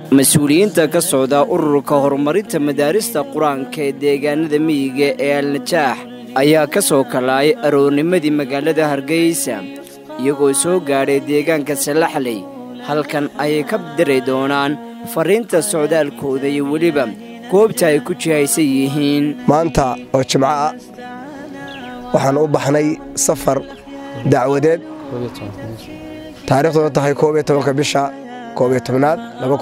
mas-uuliyiinta ka socda ururka horumarinta madaarista qur-aanka ee deegaanada miyiga ee alnajaax ayaa ka soo kalaayay aroornimadii magaalada hargeysa iyagoo soo gaadhay deegaanka salaxley halkan ayay ka diri doonaan farriinta socdaalkooda iyo weliba goobta ay ku jihaysan yihiin maanta oo jimco ah waxaan u baxnay safar dacwadeed taariikhduna tahay koob iyo tobanka bisha koob iyo tobnaad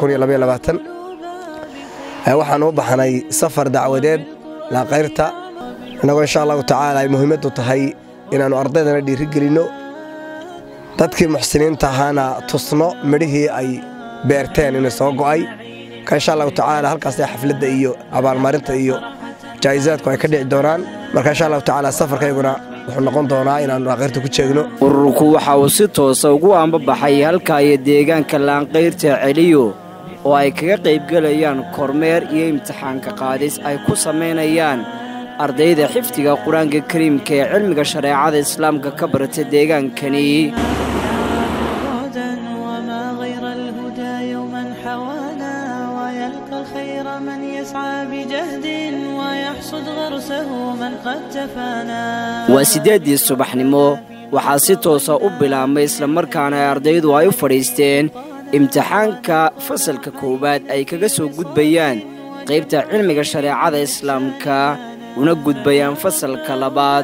waxaan u baxnay safar dacwadeed laaqayrta innagoo insha allahu tacaala ay muhiimaddu tahay inaannu ardaydana dhiirigelinno dadkii muxsiniinta ahaana tusno midhihii ay beerteen inay soo go'ay ka insha allahu tacaala halkaasee xafladda iyo abaalmarinta iyo jaa'isaadku ay ka dhici doonaan marka insha allahu tacaala safarkayguna wuxuu noqon doonaa inaannu laaqayrta ku jeegno ururku waxa uu si toosa ugu ambabaxay halka iyo deegaanka laanqayrta celiyo oo ay kaga qaybgelayaan kormeer iyo imtixaanka qaadis ay ku samaynayaan ardayda xifdiga qur-aanka kariimka ee cilmiga shareecada islaamka ka barata deegaankani وما غير الهدى يوما حوانا ويلقى الخير من يسعى بجهد ويحصد غرسه من قد تفانا waa siddeeddii subaxnimo waxaa si toosa u bilaabmay islamarkaana ay ardaydu ay u fadhiisteen imtixaanka fasalka koowaad ay kaga soo gudbayaan qaybta cilmiga shareecada islaamka una gudbayaan fasalka labaad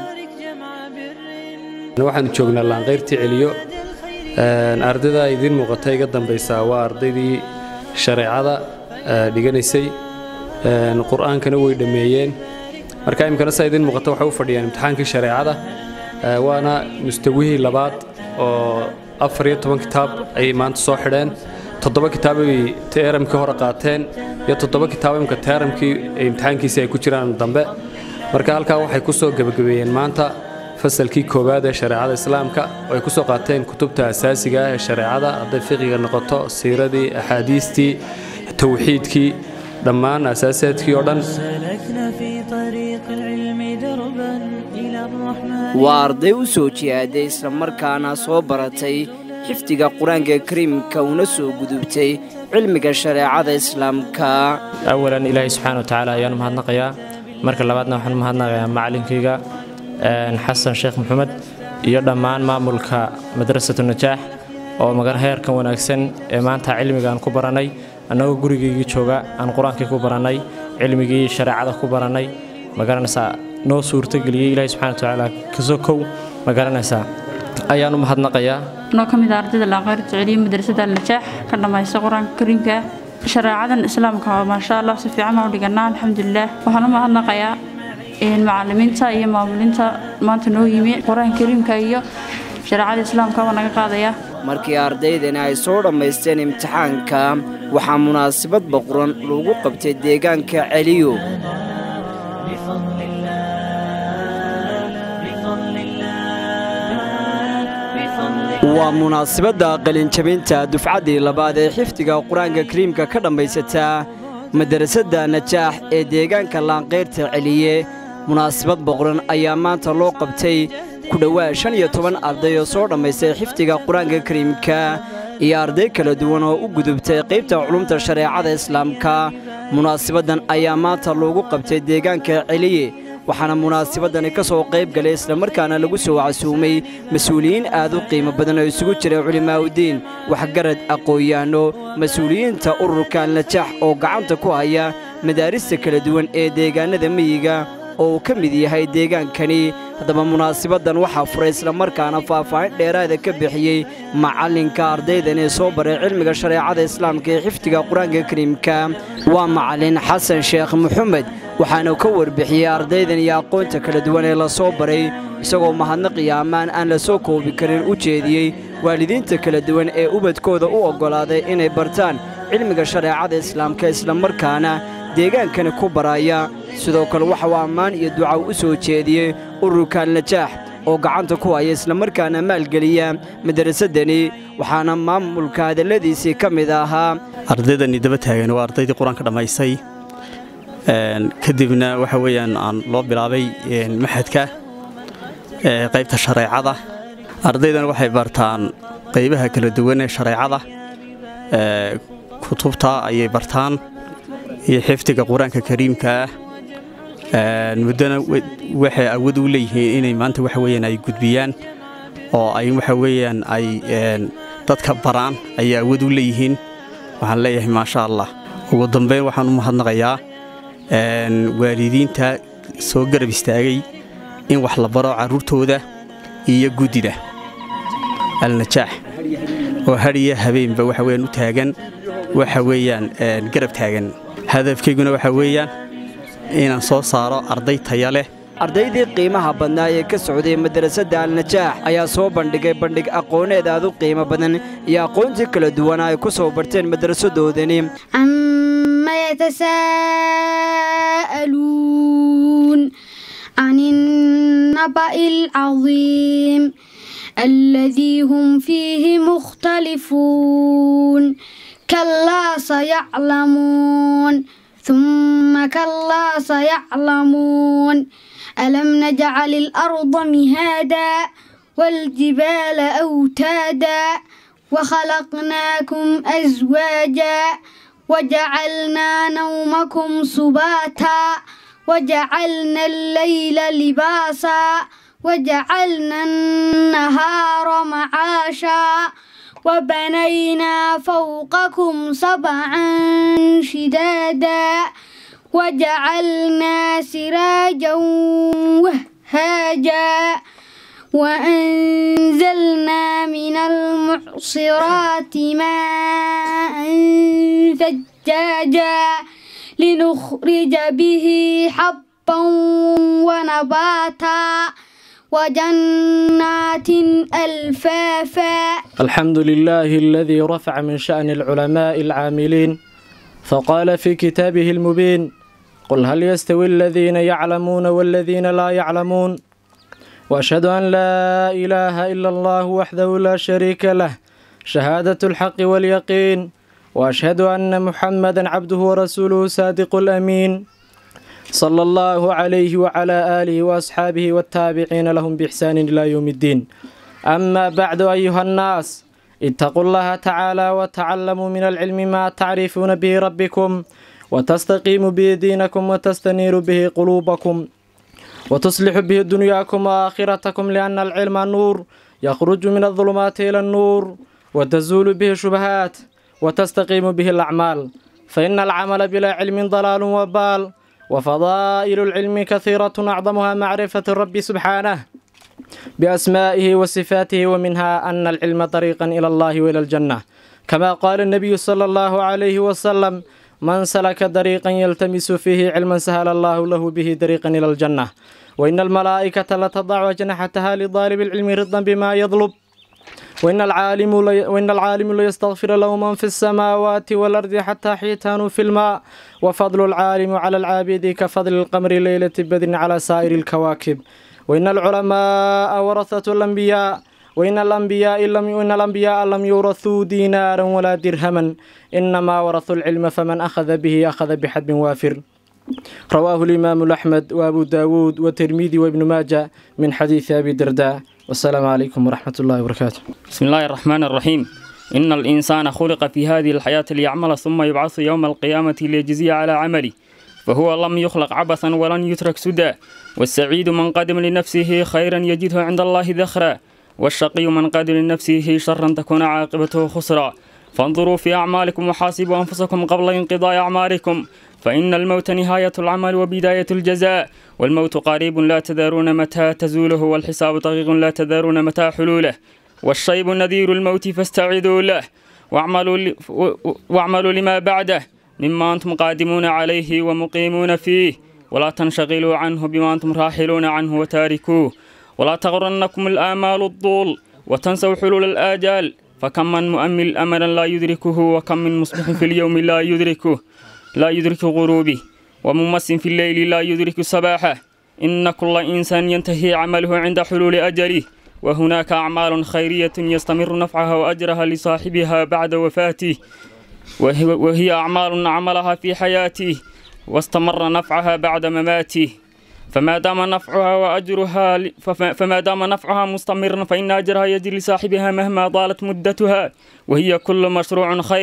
waxaanu joognaa laanqayrtii celiyo ardayda idiin muuqata iga dambaysaa waa ardaydii shareecada dhiganaysay qur'aankana way dhammeeyeen marka imikana saa idiin muuqata waxay u fadhiyaan imtixaankii shareecada waana mustawihii labaad oo afar iyo toban kitaab ayay maanta soo xidheen toddoba kitaabay teeramkii hore qaateen iyo toddoba kitaab imika teeramkii imtixaankiisii ay ku jiraan dambe marka halkaa waxay ku soo gebagabeeyeen maanta fasalkii koowaad ee shareecada islaamka oo ay ku soo qaateen kutubta asaasiga ah ee shareecada hadday fiqiga noqoto siiradii axaadiistii tawxiidkii dhammaan asaasaadkii oo dhan سلكنا في طريق العلم دربا إلى الرحمن waa arday u soo jihaaday islamarkaana soo baratay xifdiga qur-aanka kariimka una soo gudubtay cilmiga shareecada islaamka awalan ilaahay subxaana watacaala ayaan u mahadnaqayaa marka labaadna waxaan u mahadnaqayaa macalinkayga xasan sheekh maxamed iyo dhammaan maamulka madrasatu najaax oo magan heerkan wanaagsan ee maanta cilmigaan ku baranay annagoo gurigaygii jooga aan qur-aankii ku barannay cilmigii shareecada ku barannay magaranaysaa noo suurtageliyey ilaahay subxana watacaala kasoo kow magaranaysaa ayaan u mahadnaqayaa anoo ka mid ah ardayda laaqayrta celiya madrasada najaax ka dhammaysta qur-aanka kariimka shareecadan islaamka oo maasha allah si fiican baan u dhiganaa alxamdulilah waxaan u mahadnaqayaa macalimiinta iyo maamulinta maanta noo yimi qur-aanka kariimka iyo shareecada islaamka waa naga qaadaya markii ardaydani ay soo dhammaysteen imtixaanka waxaa munaasabad boqoran lagu qabtay deegaanka celiyo بفضل الله بفضل الله بفضل waa munaasabadda qalinjabinta dufcaddii labaad ee xifdiga qur-aanka kariimka ka dhammaysataa madrasadda najaax ee deegaanka laanqayrta celiye munaasabad boqoran ayaa maanta loo qabtay ku dhowaad shan iyo toban arday oo soo dhammaystay xifdiga qur-aanka kariimka iyo arday kala duwan oo u gudubtay qaybta culumta shareecada islaamka munaasabaddan ayaa maanta loogu qabtay deegaanka celiye waxaana munaasabadani ka soo qayb galay islamarkaana lagu soo casuumay mas-uuliyiin aad u qiimo badan oo isugu jira culimaa'udiin waxgarad aqoon-yahanno mas-uuliyiinta ururka najaax oo gacanta ku haya madaarista kala duwan ee deegaannada miyiga oo uu ka mid yahay deegaankani haddaba munaasabaddan waxaa furay islamarkaana faahfaahin dheeraada ka bixiyey macallinka ardaydan ee soo baray cilmiga shareecada islaamka ee xifdiga qur-aanka kariimka waa macallin xasan sheekh maxamed waxaana ka warbixiyey ardaydan iyo aqoonta kala duwan ee la soo baray isagoo mahadnaq iyo ammaan aan la soo koobi karin u jeediyey waalidiinta kala duwan ee ubadkooda u oggolaaday inay bartaan cilmiga shareecada islaamka islamarkaana deegaankani ku baraya sidoo kale waxa uu ammaan iyo duca u soo jeediyey ururka najaax oo gacanta ku haya islamarkaana maalgeliya madarasadani waxaana maamulka hadalladiisii ka mid ahaa ardaydani daba taagan waa ardaydii qur-aanka dhammaysay kadibna waxa weeyaan aan loo bilaabay maxadka qaybta shareecada ardaydan waxay bartaan qaybaha kala duwan ee shareecada kutubta ayay bartaan iyo xifdiga qur-aanka kariimka ah muddona waxay awood u leeyihiin inay maanta waxa weyaan ay gudbiyaan oo ay waxa weeyaan ay dadka baraan ayay awood u leeyihiin waxaan leeyahay maasha allah ugu dambayn waxaan u mahadnaqayaa waalidiinta soo garab istaagay in wax la baro carruurtooda iyo guddida alnajaax oo hadhiya habeenba waxa weyaan u taagan waxa weeyaan garab taagan hadafkayguna waxa weeyaan inaan soo saaro arday taya leh ardaydii qiimaha badnaa ee ka socday madrasadda alnajaax ayaa soo bandhigay bandhig aqooneed aad u qiimo badan iyo aqoontii kala duwana ay ku soo barteen madrasadoodani عما يتساءلون عن النبأ العظيم الذي هم فيه مختلفون كلا سيعلمون ثم كلا سيعلمون ألم نجعل الأرض مهادا والجبال أوتادا وخلقناكم أزواجا وجعلنا نومكم سباتا وجعلنا الليل لباسا وجعلنا النهار معاشا وبنينا فوقكم سبعا شدادا وجعلنا سراجا وهاجا وأنزلنا من المعصرات ماء ثجاجا لنخرج به حبا ونباتا وجنات ألفافا الحمد لله الذي رفع من شأن العلماء العاملين فقال في كتابه المبين قل هل يستوي الذين يعلمون والذين لا يعلمون واشهد ان لا اله الا الله وحده لا شريك له شهاده الحق واليقين واشهد ان محمدا عبده ورسوله صادق الامين صلى الله عليه وعلى اله واصحابه والتابعين لهم باحسان الى يوم الدين اما بعد ايها الناس اتقوا الله تعالى وتعلموا من العلم ما تعرفون به ربكم وتستقيم به دينكم وتستنير به قلوبكم وتصلح به دنياكم وآخرتكم لأن العلم نور يخرج من الظلمات إلى النور وتزول به الشبهات وتستقيم به الأعمال فإن العمل بلا علم ضلال وبال وفضائل العلم كثيرة أعظمها معرفة الرب سبحانه بأسمائه وصفاته ومنها أن العلم طريقا إلى الله وإلى الجنة كما قال النبي صلى الله عليه وسلم من سلك طريقا يلتمس فيه علما سهل الله له به طريقا إلى الجنة وإن الملائكة لتضع أجنحتها لطالب العلم رضا بما يطلب وإن العالم لي وإن العالم ليستغفر له من في السماوات والأرض حتى حيتان في الماء وفضل العالم على العابد كفضل القمر ليلة بدر على سائر الكواكب وإن العلماء ورثة الأنبياء وإن الأنبياء لم وإن الأنبياء لم يورثوا دينارا ولا درهما إنما ورثوا العلم فمن أخذ به أخذ بحد وافر رواه الإمام أحمد وأبو داود والترمذي وابن ماجه من حديث أبي درداء والسلام عليكم ورحمة الله وبركاته بسم الله الرحمن الرحيم إن الإنسان خلق في هذه الحياة ليعمل ثم يبعث يوم القيامة ليجزي على عمله فهو لم يخلق عبثا ولن يترك سدى والسعيد من قدم لنفسه خيرا يجده عند الله ذخرا والشقي من قدم لنفسه شرا تكون عاقبته خسرا فانظروا في أعمالكم وحاسبوا أنفسكم قبل انقضاء أعماركم فإن الموت نهاية العمل وبداية الجزاء والموت قريب لا تدارون متى تزوله والحساب دقيق لا تدارون متى حلوله والشيب نذير الموت فاستعذوا له واعملوا, ل... واعملوا لما بعده مما أنتم قادمون عليه ومقيمون فيه ولا تنشغلوا عنه بما أنتم راحلون عنه وتاركوه ولا تغرنكم الآمال الضول وتنسوا حلول الآجال فكم من مؤمل أملا لا يدركه وكم من مصبح في اليوم لا يدركه لا يدرك غروبه وممس في الليل لا يدرك صباحه إن كل إنسان ينتهي عمله عند حلول أجله وهناك أعمال خيرية يستمر نفعها وأجرها لصاحبها بعد وفاته وهي, وهي أعمال عملها في حياته واستمر نفعها بعد مماته فما دام نفعها وأجرها فما دام نفعها مستمرا فإن أجرها يجري لصاحبها مهما طالت مدتها وهي كل مشروع خير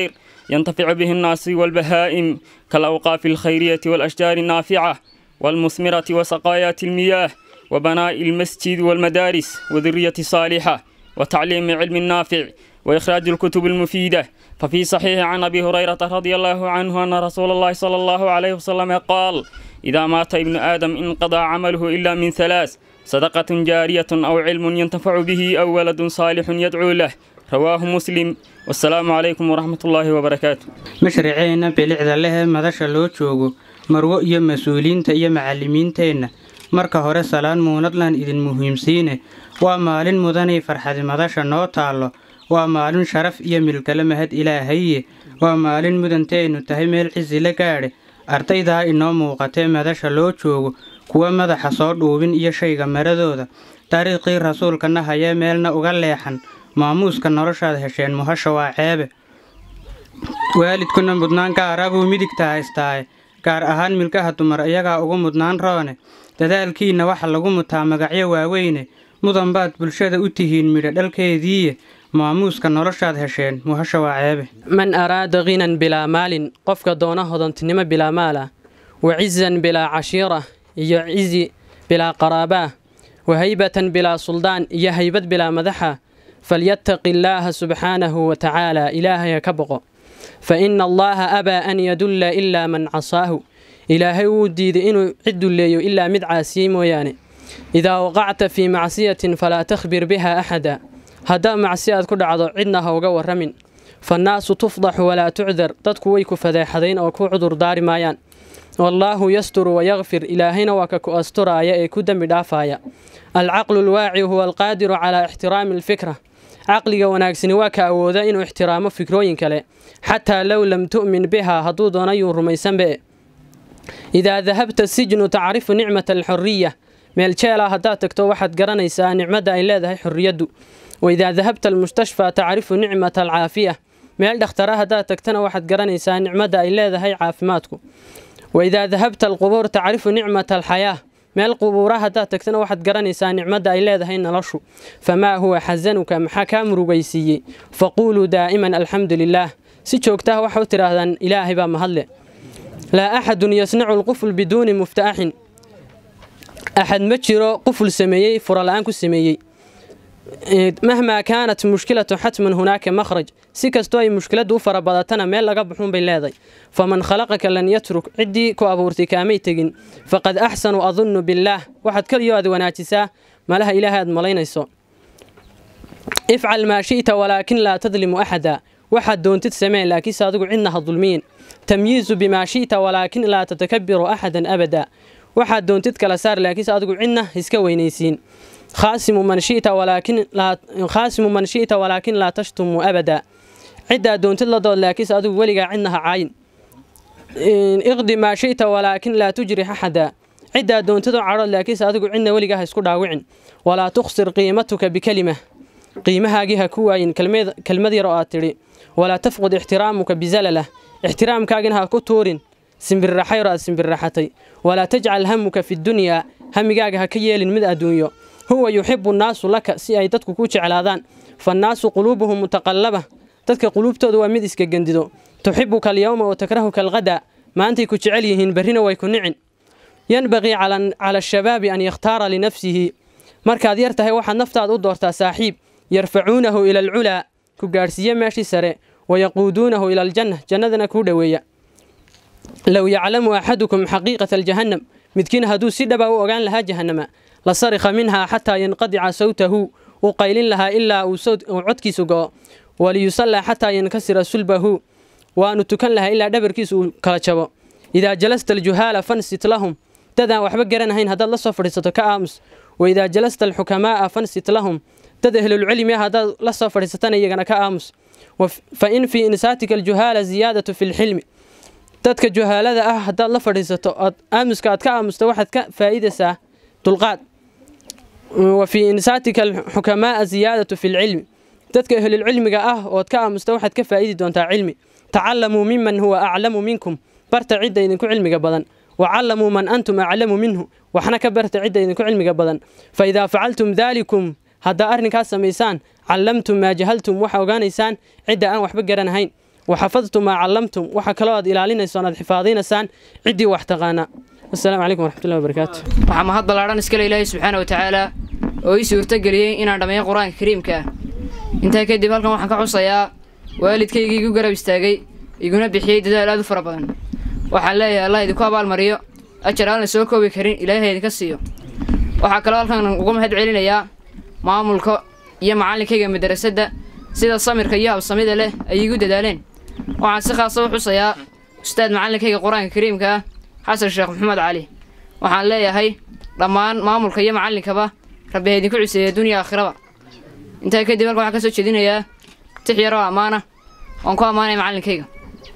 ينتفع به الناس والبهائم كالأوقاف الخيرية والأشجار النافعة والمثمرة وسقايات المياه وبناء المسجد والمدارس وذرية صالحة وتعليم علم نافع وإخراج الكتب المفيدة ففي صحيح عن أبي هريرة رضي الله عنه أن رسول الله صلى الله عليه وسلم قال إذا مات ابن آدم انقضى عمله إلا من ثلاث صدقة جارية أو علم ينتفع به أو ولد صالح يدعو له رواه مسلم والسلام عليكم ورحمة الله وبركاته mashraceena bilicda lehe madasha loo joogo marwo iyo mas-uuliyiinta iyo macallimiinteenna marka hore salaan muunadlan idin muhiimsiine waa maalin mudanay farxadi madasha noo taallo waa maalin sharaf iyo milkale mahad ilaahaye waa maalin mudanteennu tahay meel cisi la gaadhe ardaydaa inoo muuqatee madasha loo joogo kuwa madaxa soo dhuubin iyo shayga maradooda dariiqii rasuulkana hayee meelna uga leexan maamuuska noloshaad hesheen muhasha waa ceebe waalidkuna mudnaan gaara buu midigta haystaaye gaar ahaan milkaha dumar iyagaa ugu mudnaan roone dadaalkiinna waxa lagu mutaa magacyo waaweyne mudan baad bulshada u tihiin midho dhalkeediiye maamuuska noloshaad hesheen muhasha waa ceebe man araada khinan bilaa maalin qofka doona hodantinimo bilaa maal ah wa cizan bilaa cashiira iyo cizi bilaa qaraabaa wa haybatan bilaa suldaan iyo haybad bilaa madaxa falyattaqi illaaha subxaanahu wa tacaala ilaahay ha ka boqo fa ina allaaha abaa an yadulla ilaa man casaahu ilaahay wuu diiday inuu cid dulleeyo ilaa mid caasiyey mooyaane idaa waqacta fii macsiyatin falaa takhbir biha axada haddaa macsi aad ku dhacdo cidna ha uga warramin fannaasu tufdaxu walaa tucdar dadku way ku fadeexadayn oo ku cudur daari maayaan wallaahu yasturu wayakfir ilaahayna waa ka ku asturaaya ee ku dembi dhaafaaya alcaqlu lwaaci huwa alqaadiru calaa ixtiraami alfikra caqliga wanaagsani waa ka awooda inuu ixtiraamo fikrooyin kale xataa low lam tu'min biha hadduu doonayuu rumaysanbe idaa dahabta sijnu tacrifu nicmata alxuriya meel jeela haddaad tagto waxaad garanaysaa nicmadda ay leedahay xorriyaddu waidaa dahabta almustashfaa tacrifu nicmata alcaafiya meel dhakhtara haddaad tagtana waxaad garanaysaa nicmadda ay leedahay caafimaadku waidaa dahabta alqubuur tacrifu nicmata alxayaa meel qubuura haddaad tagtana waxaad garanaysaa nicmadda ay leedahay noloshu famaa huwa xasanuka maxaa kaa murugaysiiyey faquuluu daa'iman alxamdu lilaah si joogtaha waxa u tidhaahdaan ilaahay baa mahadle laa axadun yasnacu alqufl biduuni muftaaxin axad ma jiro quful sameeyey furala-aan ku sameeyey mahmaa kaanat mushkilatu xatman hunaaka makhraj si kastoo ay mushkiladdu u farabadatana meel laga baxuun bay leedahay faman khalaqaka lan yatruk ciddii ku abuurtay kaamay tegin faqad axsanu adunnu billaah waxaad keliyo aad wanaajisaa malaha ilaahay aad malaynayso ifcal maa shi'ta walaakin laa tadlimu axada waxaad doontid sameen laakiinse adigu cidna ha dulmiyin tamyiizu bimaa shi'ta walaakin laa tatakabiru axadan abada waxaad doontid kala saar laakiinse adigu cidna iska weynaysiin khaasimu man shi'ta walaakin laa khaasimu man shi'ta walaakin laa tashtumu abada ciddaa doontid la dood laakiinse adigu weligaa cidna ha caayin iqdi maa shi'ta walaakin laa tujrix axada ciddaa doontid oo cadhood laakiinse adigu cidna weligaa ha isku dhaawicin walaa tukhsir qiimatuka bikelima qiimahaagii ha ku waayin kelmad yar oo aad tidhi walaa tafqud ixtiraamuka bizalalah ixtiraamkaagina ha ku tuurin simbirraxayro aad simbirraxatay walaa tajcal hamuka fi dunyaa hamigaaga ha ka yeelin mid adduunyo huwa yuxibu nnaasu laka si ay dadku ku jeclaadaan fannaasu quluubuhum mutaqallaba dadka quluubtooda waa mid iska gendido tuxibuka alyowma wa takrahuka alqadaa maantay ku jecel yihiin berrina way ku nicin yanbagii cala ashabaabi an yakhtaara linafsihi markaad yar tahay waxaad naftaada u doortaa saaxiib yarfacuunahu ila alculaa ku gaadhsiiye meeshii sare wayaquuduunahu ila aljanna jannadana kuu dhoweeya low yaclamu axadukum xaqiiqata aljahannam midkiin hadduu si dhaba u ogaan lahaa jahannama la sarikha minhaa xataa yanqadica sawtahu uu qaylin lahaa ilaa uu codkiisu go'o waliyusallaa xataa yankasira sulbahu waanu tukan lahaa ilaa dhabarkiisu uu kala jabo idaa jalasta aljuhaala fansit lahum dadaan waxba garanahayn haddaad la soo fadhiisato ka aamus waidaa jalasta alxukamaa'a fansit lahum dad ahlulcilmi ah haddaad la soo fadhiisatana iyagana ka aamus fa in fii insaatika aljuhaala ziyaadatu fi lxilmi dadka juhaalada ah haddaad la fadhiisato ood aamuska aad ka aamusto waxaad ka faa'iidaysaa dulqaad wa fii insaatika alxukamaa'a ziyaadatu fi lcilmi dadka ahlulcilmiga ah ood ka aamusta waxaad ka faa'idi doontaa cilmi tacallamuu miman huwa aclamu minkum barta cidda idinku cilmiga badan wacallamuu man antum aclamu minhu waxna ka barta cidda idinku cilmiga badan fa idaa facaltum daalikum haddaa arrinkaas samaysaan callamtum maa jahaltum waxa ogaanaysaan cidda aan waxba garanahayn waxafadtum maa callamtum waxa kaloo aad ilaalinaysaan aad xifaadinaysaan ciddii wax taqaana wasalaamu calaykum waraxmatullahi wabarakaatu waxaa mahad ballaadhan iskale ilaahay subxaana wa tacaala oo ii suurtageliyey inaan dhammeeyo qur-aanka kariimka ah intaa kadib halkan waxaan ka xusayaa waalidkaygii igu garab istaagay iguna bixiyey dadaal aad u fara badan waxaan leeyahay allah idinku abaalmariyo ajar aan la soo koobi karin ilaahay idinka siiyo waxaa kaloo halkan uga mahad celinayaa maamulka iyo macallinkayga madrasadda sida samirka iyo habsamida leh ay igu dadaaleen waxaan si khaasa u xusayaa ustaad macallinkayga qur-aanka kariimka ah xasan sheekh maxamed cali waxaan leeyahay dhammaan maamulka iyo macallinkaba rabbi ha idinku ciseeya dunya aakhiraba intaa kadib halkan waxaan ka soo jeedinayaa tix yaroo ammaana oon ku ammaanaya macallinkayga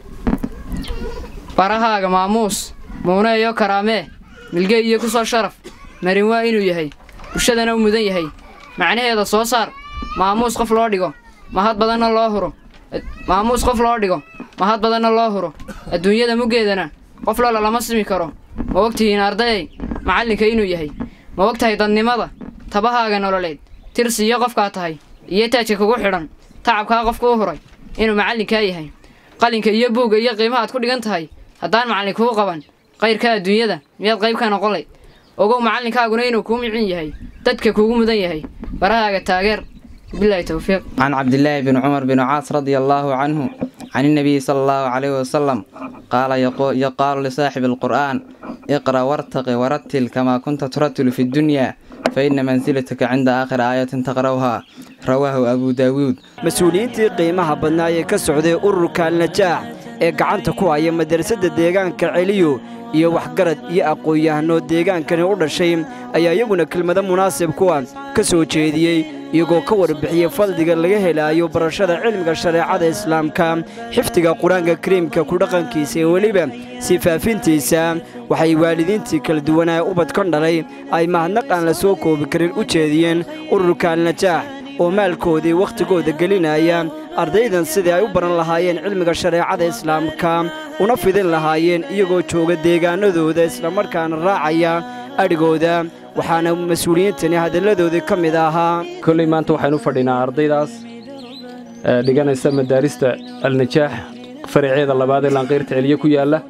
barahaaga maamuus muune iyo karaamee milge iyo ku soo sharaf marin waa inuu yahay bulshadana u mudan yahay macnaheeda soo saar maamuus qof loo dhigo mahad badanna loo huro maamuus qof loo dhigo mahad badanna loo huro adduunyada muggeedana qof loola lama simi karo ma ogtihiin ardayay macallinka inuu yahay ma og tahay dadnimada tabahaaga nololeed tirsiiyo qofkaa tahay iyo taajka kugu xidhan tacabkaa qofka u huray inuu macallinkaa yahay qalinka iyo buugga iyo qiimahaad ku dhigan tahay haddaan macallin kuu qaban qayrka adduunyada miyaad qayb ka noqon layd ogow macallinkaaguna inuu kuu micin yahay dadka kuugu mudan yahay barahaaga taageer bilahi towfiiq عن عبد الله بن عمر بن عاص رضي الله عنه عن النبي صلى الله عليه وسلم قال يقول, يقال لصاحب القرآن اقرأ وارتق ورتل كما كنت ترتل في الدنيا فإن منزلتك عند آخر آية تقرأها رواه أبو داود mas-uuliyiintii qiimaha badnaa ee ka socday ururka alnajaax ee gacanta ku haya madrasadda deegaanka celiyo iyo waxgarad iyo aqoon-yahano deegaankani u dhashay ayaa iyaguna kelmado munaasib kuwa ka soo jeediyey iyagoo ka warbixiyey fadliga laga helaayo barashada cilmiga shareecada islaamka xifdiga qur-aanka kariimka ku dhaqankiisa ee weliba sii faafintiisa waxay waalidiintii kala duwanaa ubadkan dhalay ay mahadnaq aan la soo koobi karin u jeediyeen ururka alnajaax oo maalkoodii wakhtigooda gelinaya ardaydan sidii ay u baran lahaayeen cilmiga shareecada islaamka una fidin lahaayeen iyagoo jooga deegaanadooda islamarkaana raacaya adhigooda waxaana mas-uuliyiintani hadalladoodii ka mid ahaa kolley maanta waxaynu fadhinaa ardaydaas ee dhiganaysa madaarista alnajaax faraceeda labaad ee laanqayrta celiye ku yaalla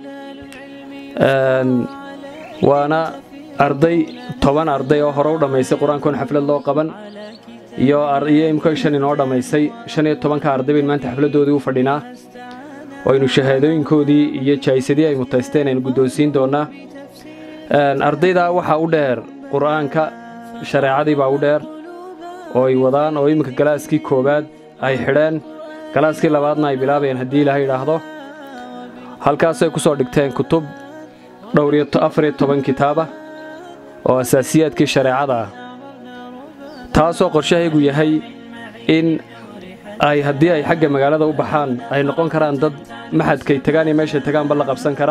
waana arday toban arday oo hore u dhammaysay qur-aankoon xaflad loo qaban iyo iyo imika shan inoo dhammaysay shan iyo tobanka arday bayn maanta xafladdoodii u fadhinaa oo aynu shahaadooyinkoodii iyo jaa'isadii ay mutaysteen aynu guddoonsiin doonnaa ardaydaa waxaa u dheer qur'aanka shareecadii baa u dheer oo ay wadaan oo imminka galaaskii koowaad ay xidheen galaaskii labaadna ay bilaabayeen haddii ilaahay idhaahdo halkaasay ku soo dhigteen kutub dhowr iyo afar iyo toban kitaaba oo asaasiyaadkii shareecada ah taasoo qorshahaygu yahay in ay haddii ay xagga magaalada u baxaan ay noqon karaan dad maxadkay tagaan iyo meeshay tagaanba la qabsan kara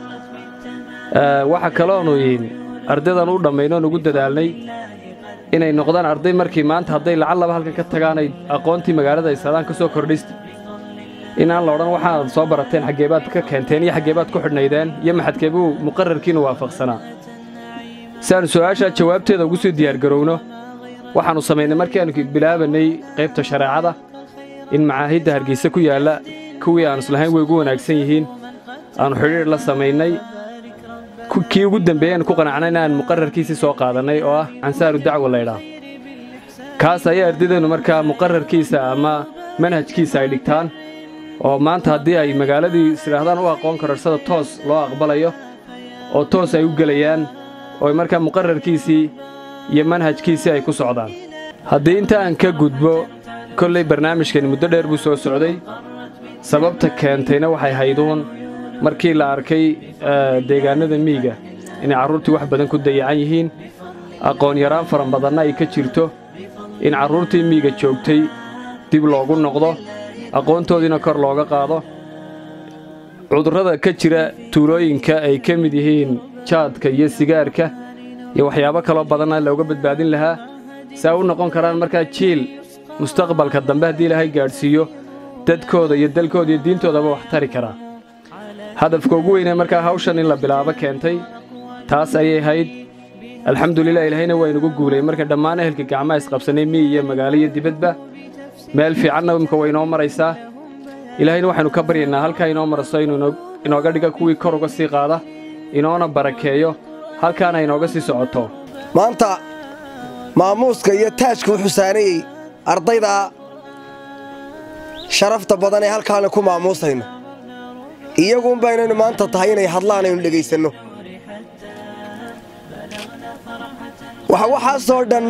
waxaa kaloonu ardaydan u dhammaynoon ugu dadaalnay inay noqdaan arday markii maanta hadday lacallaba halkan ka tagaanay aqoontii magaalada ay saadaan ka soo kordhista inaan la odhan waxaad soo barateen xaggeebaad ka keenteen iyo xaggeebaad ku xidhnaydeen iyo maxadkeebuu muqararkiinu waafaqsanaa si aannu su'aashaa jawaabteeda ugu sii diyaargarowno waxaannu samaynay markii aannu bilaabannay qaybta shareecada in macaahidda hargeysa ku yaalla kuwii aannu islahayn way ugu wanaagsan yihiin aannu xidhiidh la samaynay kii ugu dambeeyey aanu ku qanacnay in aan muqararkiisii soo qaadannay oo ah cansaaru dacwa laydhaah kaas ayaa ardaydeenu markaa muqararkiisa ama manhajkiisa ay dhigtaan oo maanta haddii ay magaaladii isidhaahdaan u aqoon kararsada toos loo aqbalayo oo toos ay u gelayaan oo markaa muqararkiisii iyo manhajkiisii ay ku socdaan haddii inta aan ka gudbo kollay barnaamijkani muddo dheer buu soo socday sababta keentayna waxay hayduun markii la arkay deegaannada miyiga inay carruurtii wax badan ku dayacan yihiin aqoon yaraan faran badanna ay ka jirto in carruurtii miyiga joogtay dib loogu noqdo aqoontoodiina kor looga qaado cudurrada ka jira tuulooyinka ay ka mid yihiin jaadka iyo sigaarka iyo waxyaabo kaloo badanna looga badbaadin lahaa saa u noqon karaan markaa jiil mustaqbalka dambe haddii ilaahay gaadhsiiyo dadkooda iyo dalkooda iyo diintoodaba wax tari karaa hadafka ugu weynee markaa hawshan in la bilaabo keentay taas ayay ahayd alxamdulilah ilaahayna waa inugu guulay marka dhammaan ehelka gacmaha isqabsannay miyi iyo magaalo iyo dibadba meel fiicanna imka way inoo maraysaa ilaahayna waxaynu ka baryaynaa halkaa inoo maraso inuu inooga dhiga kuwii kor uga sii qaada inoona barakeeyo halkaana inooga sii socoto maanta maamuuska iyo taajka wuxuu saarayey ardayda sharafta badan ee halkaana ku maamuusayno iyaguun baynaynu maanta tahay inay hadlaan aynu dhegaysanno waxa waxaasoo dhan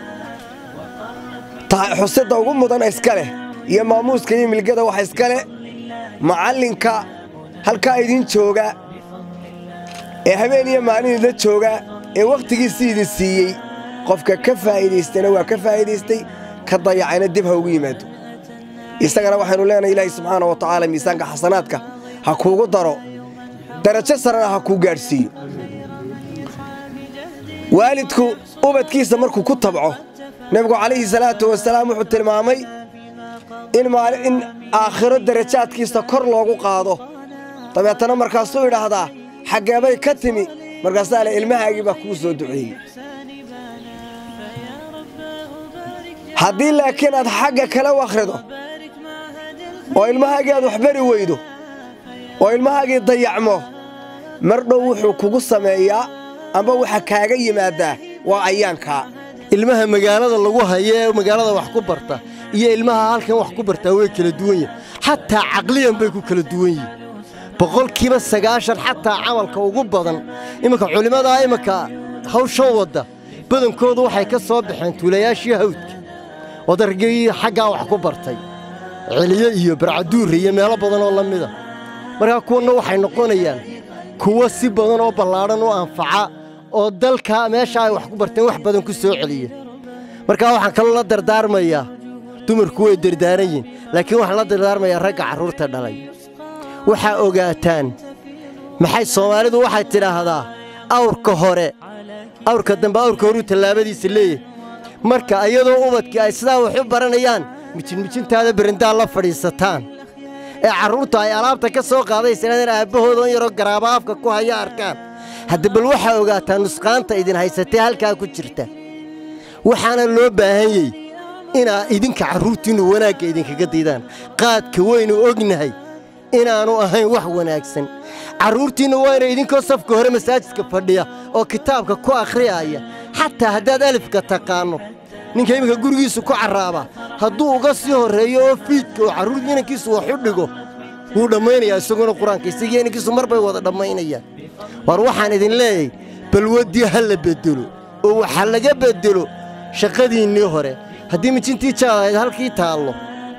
xusidda ugu mudan iska leh iyo maamuuska iyo milgada waxa iska leh macallinka halkaa idin jooga ee habeen iyo maalin idla jooga ee wakhtigiisii idin siiyey qofka ka faa'iidaystayna waa ka faa'iidaystay ka dayacayna dib ha ugu yimaado isagana waxaynu leenahay ilaahay subxaana wa tacaala miisaanka xasanaadka ha kuugu daro darajo sarena ha kuu gaadhsiiyo waalidku ubadkiisa markuu ku tabco nebigu calayhi salaatu wasalaam wuxuu tilmaamay in aakhiro darajaadkiisa kor loogu qaado dabeetana markaasuu idhaahdaa xaggeebay ka timi markaasaa le ilmahaagii baa kuu soo duceeyey haddii laakiin aad xagga kale u akhrido oo ilmahaagii aad waxbari weydo oo ilmahaagii dayacmo mar dhow wuxuu kugu sameeyaa amba waxa kaaga yimaaddaa waa ayaankaa ilmaha magaalada lagu hayo ee magaalada wax ku barta iyo ilmaha halkan wax ku bartaa way kala duwan yihin xataa caqliyan bay ku kala duwan yihin boqolkiiba sagaashan xataa camalka ugu badan iminka culimmadaa iminka hawshan wadda badankoodu waxay ka soo baxeen tuulayaashii hawdka odargii xaggaa wax ku bartay celiye iyo barcaduurre iyo meelo badan oo la mida markaa kuwanna waxay noqonayaan kuwo si badan oo ballaadhan u anfaca oo dalka meesha ay wax ku barteen wax badan ku soo celiya markaa waxaan kaloo la dardaarmayaa dumarku way dardaaran yihin laakiin waxaan la dardaarmayaa ragga carruurta dhalay waxaa ogaataan maxay soomaalidu waxay tidhaahdaa awrka hore awrka dambe awrka horuu tallaabadiisa leeyahay marka iyadoo ubadkii ay sidaa wax u baranayaan mijinmijintaada berindaa la fadhiisataan ee carruurta ay alaabta ka soo qaadaysanadeen aabbahooda on yaroo garaaba afka ku haya arkaan hadda bal waxaa ogaataa nusqaanta idin haysatee halkaa ku jirta waxaana loo baahanyey inaa idinka carruurtiinnu wanaagga idinkaga daydaan qaadka waynu ognahay inaannu ahayn wax wanaagsan carruurtiinna waa inay idinkoo safka hore masaajidka fadhiya oo kitaabka ku akhriyaaya xataa haddaad alifka taqaanno ninka iminka gurigiisu ku carraaba hadduu uga sii horreeyo oo fiidka oo carruur inankiisu wax u dhigo wuu dhammaynayaa isaguna qur-aanka isagii inankiisu mar bay wada dhammaynayaan war waxaan idin leeyahay balwaddii ha la beddelo oo waxa laga beddelo shaqadiinnii hore haddii mijintii jaadahayd halkii taallo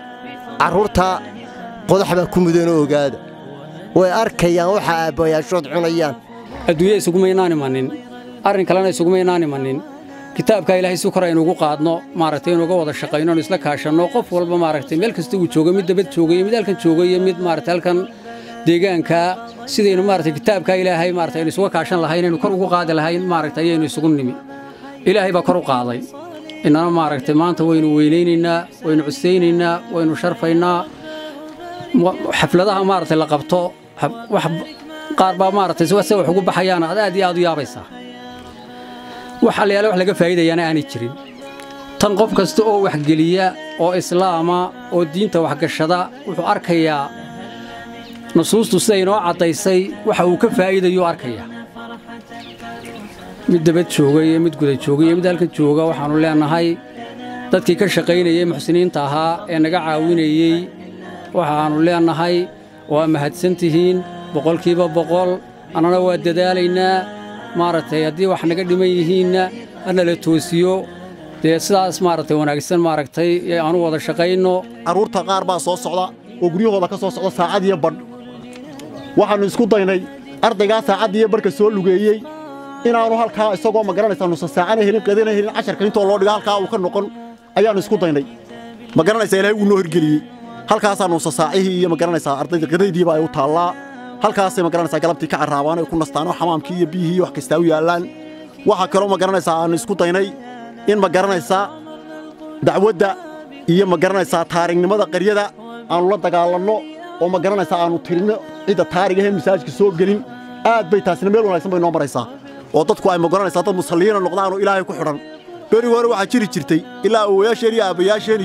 carruurtaa qodax baa ku mudanoo ogaada way arkayaan waxa aabbayaashood cunayaan adduunya isugumaynaan imanin arrin kalena isugumaynaan imanin kitaabkaa ilaahay si kor aynuugu qaadno maaragtay inuuga wada shaqayno anu isla kaashanno qof walba maaragtay meel kasta uu joogo mid dabad jooga iyo mid halkan jooga iyo mid maaragtay halkan deegaankaa sidaynu maaragtay kitaabkaa ilaahay maaragtay aynu isuga kaashan lahayn aynu kor ugu qaadi lahayn maaragtay ayaynu isugu nimi ilaahay baa kor u qaaday innana maaragtay maanta waynu weynaynaynaa waynu cusaynaynaa waynu sharfaynaa xafladaha maaragtay la qabto wax qaar baa maaragtay se wax ugu baxayaan aad aad iyo aad u yaabaysaa wax allayaale wax laga faa'iidayaana aanay jirin tan qof kasta oo waxgeliya oo islaama oo diinta waxgashada wuxuu arkayaa nusuustu sida inoo caddaysay waxa uu ka faa'iidayuu arkayaa mid dabad jooga iyo mid guda jooga iyo mid halkan jooga waxaannu leennahay dadkii ka shaqaynayey muxsiniinta ahaa ee naga caawinayey waxaannu leennahay waa mahadsan tihiin boqolkiiba boqol annana waa dadaalaynaa maaragtay haddii wax naga dhiman yihiinna hana la toosiyo dee sidaas maaragtay wanaagsan maaragtay aanu wada shaqayno carruurta qaar baa soo socda oo guryahooda ka soo socda saacad iyo badh waxaannu isku daynay ardaygaa saacad iyo badhka soo lugeeyey inaannu halkaa isagoo ma garanaysaa nusa saacana helin qadana helin casharka intoo loo dhiga halkaa uu ka noqon ayaannu isku daynay ma garanaysaa ilaahay wuu noo hirgeliyey halkaasaa nusa saacihii iyo ma garanaysaa ardayda qadaydiiba ay u taallaa halkaasay ma garanaysaa galabtii ka carraabaan ay ku nastaan oo xamaamkii iyo biyihii wax kastaa u yaallaan waxaa kaloo ma garanaysaa aannu isku daynay in ma garanaysaa dacwadda iyo ma garanaysaa taarignimada qaryada aannu la dagaalanno oo ma garanaysaa aannu tirinno cidda taarigaheen masaajidka soo gelin aad bay taasina meel wanaagsan bay noo maraysaa oo dadku ay ma garanaysaa dad musalliyiina noqdaanoo ilaahay ku xidhan beriga hore waxaa jiri jirtay ilaa awowayaasheen iyo aabbayaasheen iyo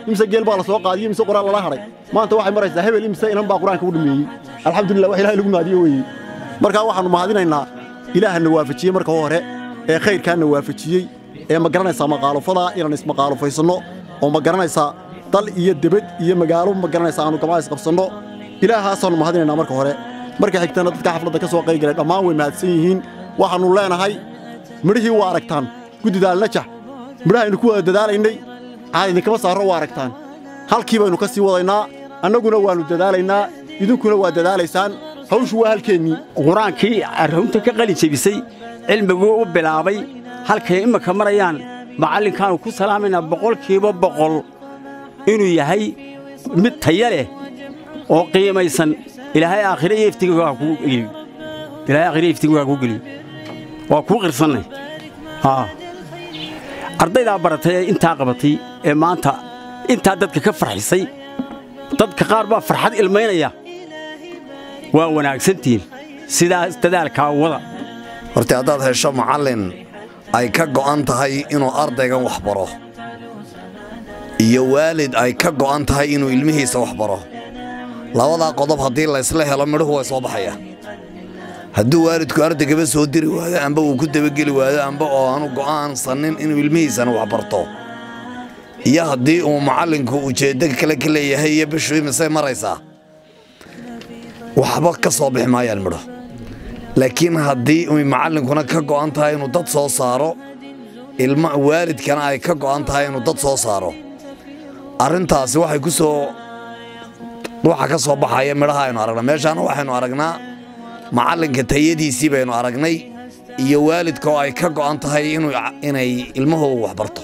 imse geel baa la soo qaadiyey imse quraan lala hadhay maanta waxay maraysaa hebel imse inan baa qur-aanka u dhameeyey alxamdulillah wax ilahay lagu mahadiyo weeye markaa waxaannu mahadinaynaa ilaahana waafajiyey marka hore ee khayrkaana waafajiyey ee ma garanaysaa maqaalufada inaan ismaqaalufaysanno oo ma garanaysaa dal iyo debed iyo magaalo ma garanaysaa aanu gabcaa isqabsanno ilaahaasaannu mahadinaynaa marka hore marka xigtana dadka xafladda ka soo qaygalay dhammaan way mahadsan yihiin waxaannu leenahay midhihii waa aragtaan guddida alnajax midhahaynu ku wada dadaalaynay caad idinkama saarro waa aragtaan halkii baynu ka sii wadaynaa annaguna waannu dadaalaynaa idinkuna waa dadaalaysaan hawshu waa halkeennii qur-aankii arrunta ka qali jebisay cilmiguu u bilaabay halkay imminka marayaan macallinkaannu ku salaamaynaa boqolkiiba boqol inuu yahay mid taya leh oo qiimaysan ilaahay aakhire iyo iftiga waa kuu geliyo ilaahay aakhire iyo iftiga waa kuu geliyo waa kuu qirsannay haa ardaydaa baratay ee intaa qabatay ee maanta intaa dadka ka farxisay dadka qaar baa farxad ilmaynaya waa wanaagsantihiin sidaas dadaalkaa wada horta haddaad hesho macallin ay ka go'an tahay inuu ardaygan wax baro iyo waalid ay ka go'an tahay inuu ilmihiisa wax baro labadaa qodob haddii laysla helo midhuhu way soo baxayaan hadduu waalidku ardaygaba soo diri waayo amba uu ku dabageli waayo amba oo aanu go'aansannin inuu ilmihiisana wax barto iyo haddii uu macallinku ujeeddo kale ka leeyahay iyo bishu imisay maraysaa waxba ka soo bixi maayaan midho laakiin haddii uy macallinkuna ka go'an tahay inuu dad soo saaro ilma waalidkana ay ka go'an tahay inuu dad soo saaro arrintaasi waxay ku soo waxa ka soo baxaya midhaha aynu aragnaa meeshaana waxaynu aragnaa macallinka tayadiisii baynu aragnay iyo waalidka oo ay ka go'an tahay inay ilmahoogu wax barto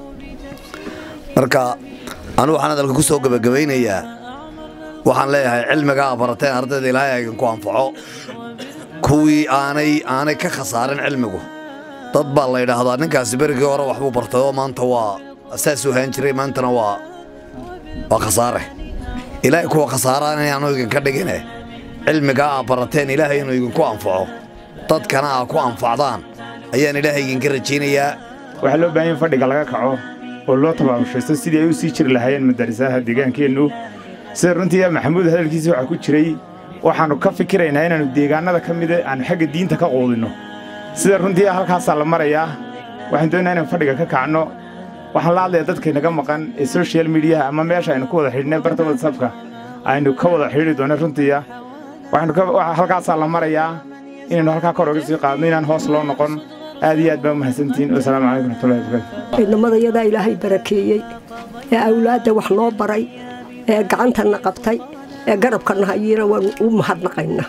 marka anu waxaan hadalka ku soo gebagabaynayaa waxaan leeyahay cilmigaa barateen ardayda ilaahay aydinku anfaco kuwii aanay aanay ka khasaarin cilmigu dad baa la yidhaahdaa ninkaasi berigii hore waxbuu bartay oo maanta waa saasuu haan jiray maantana waa waa khasaare ilaahay kuwa khasaaraan inaanu idinka dhigine cilmigaa aa barateen ilaahay inuu idinku anfaco dadkana aa ku anfacdaan ayaan ilaahay idinka rajaynayaa waxaa loo baahan in fadhiga laga kaco oo loo tabaabushaysto sidii ay u sii jiri lahaayeen madarisaha deegaankeennu sida runtii maxamuud hadalkiisa waxaa ku jiray waxaannu ka fikiraynaa inaannu deegaannada ka mida aannu xagga diinta ka quudinno sida runtii halkaasaa la marayaa waxaan doonayaa inaan fadhiga ka kacno waxaan la hadlayaa dadkaynaga maqan ee soshal midiyaha ama meesha aynu ku wada xidhnay barta watsapka aynu ka wada xidhi doonno runtiiya halkaasaa la marayaa inaynu halkaa kor oga sii qaadno inaan hoos loo noqon aad iyo aad baa u mahadsantihiin wasalaamu calaykum raxmatullahi wabarakaatu ciidamadayadaa ilaahay barakeeyey ee awlaadda wax noo baray ee gacantanna qabtay ee garabkanna hayina waanu u mahadnaqaynaa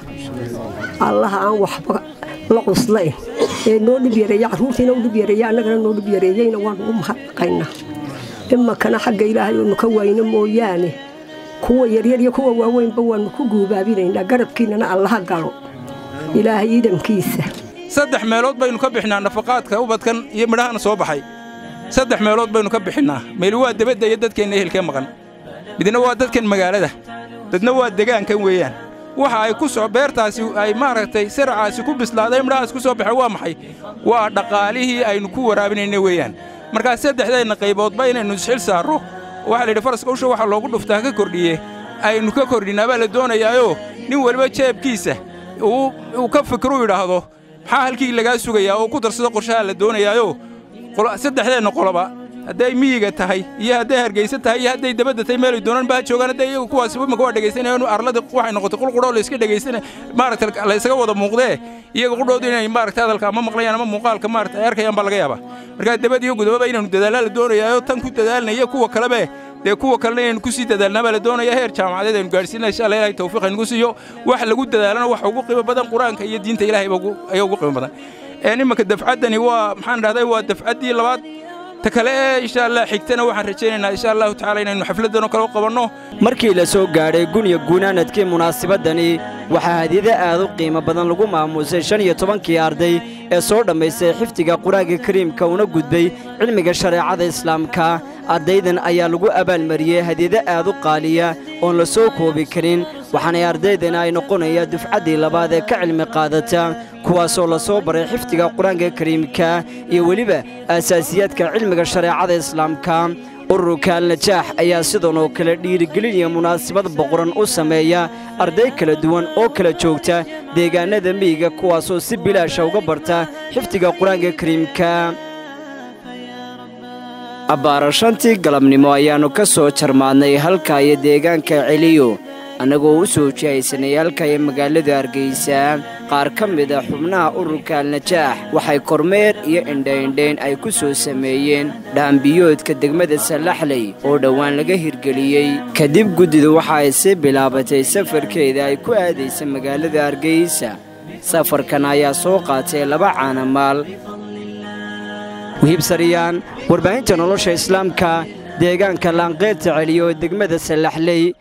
allaha aan waxba la cuslayn ee noo dhib yareeya carruurtiina u dhib yareeya annagana noo dhib yareeyeyna waanu u mahadnaqaynaa imakana xagga ilaahay oonu ka waayno mooyaane kuwa yaryar iyo kuwa waaweynba waannu ku guubaabinaynaa garabkiinnana allaha galo ilaahay iidankiisa saddex meelood baynu ka bixinaa nafaqaadka ubadkan iyo midhahana soo baxay saddex meelood baynu ka bixinnaa meel waa debadda iyo dadkeenna ehelkee maqan midna waa dadkan magaalada dadna waa degaankan weeyaan waxa ay ku soo beertaasi ay maaragtay saracaasi ku bislaaday midhahaas ku soo baxay waa maxay waa dhaqaalihii aynu ku waraabinayna weeyaan markaa saddexdeenna qayboodba inaynu isxil saarro waxaa la yidhi faraska usha waxa loogu dhuftaa ka kordhiye aynu ka kordhinnaa baa la doonayaayoo nin weliba jeebkiisa uu ka fikru yidhaahdo maxaa halkii lagaa sugayaa oo ku darsado qorshaha la doonayaayoo saddexdeenna qoloba hadday miyiga tahay iyo hadday hargaysa tahay iyo hadday dabadda tahay meelay doonaan baa joogaan hadday iyagu kuwaas imaka waa dhegaysanayaan arlada waxay noqotay qulqudhoo layska dhegaysana maaragta laysaga wada muuqdee iyaga qudhoodu inay maaragta hadalka ama maqlayaan ama muuqaalka maaragta ay arkayaan baa laga yaabaa markaa dabad iyo gudababa inaynu dadaalaa la doonayaayo tan ku dadaalnaya kuwa kalebe dee kuwa kalena inaynu ku sii dadaalnaa baa la doonaya heer jaamacadeed aynu gaadhsiinaa insha allah ilahay tawfiiq aynugu siiyo wax lagu dadaalana waxa ugu qiimo badan qur-aanka iyo diinta ilahay ayaa ugu qiimo badan imanka dafcaddani waa maxaan dhahday waa dafcaddii labaad ta kale ee insha allah xigtana waxaan rajaynaynaa insha allahu tacaala inaynu xafladdan oo kale u qabanno markii la soo gaadhay guniya guunaanadkii munaasabadani waxaa hadiyado aad u qiimo badan lagu maamuusay shan iyo tobankii arday ee soo dhammaystay xifdiga qur-aanka kariimka una gudbay cilmiga shareecada islaamka ardaydan ayaa lagu abaalmariyey hadiyado aad u qaaliya oon la soo koobi karin waxaanay ardaydana ay noqonaya dufcaddii labaad ee ka cilmi qaadata kuwaasoo la soo baray xifdiga qur-aanka kariimka iyo weliba aasaasiyaadka cilmiga shareecada islaamka ururka alnajaax ayaa sidan oo kale dhiirigelin iyo munaasabad boqoran u sameeya arday kala duwan oo kala joogta deegaannada miyiga kuwaasoo si bilaasha uga barta xifdiga qur-aanka kariimka abbaarashantii galabnimo ayaannu ka soo jarmaadnay halka iyo deegaanka celiyo annagoo u soo jihaysanay halka iyo magaalada hargeysa qaar ka mid a xubnaha ururka alnajaax waxay kormeer iyo indhaindhayn ay ku soo sameeyeen dhaambiyoodka degmada sallaxley oo dhowaan laga hirgeliyey kadib guddidu waxa ay sii bilaabatay safarkeeda ay ku aadaysa magaalada hargeysa safarkan ayaa soo qaatay laba caanamaal wihiib sariyaan warbaahinta nolosha islaamka deegaanka laanqeyrta celiyo degmada sallaxley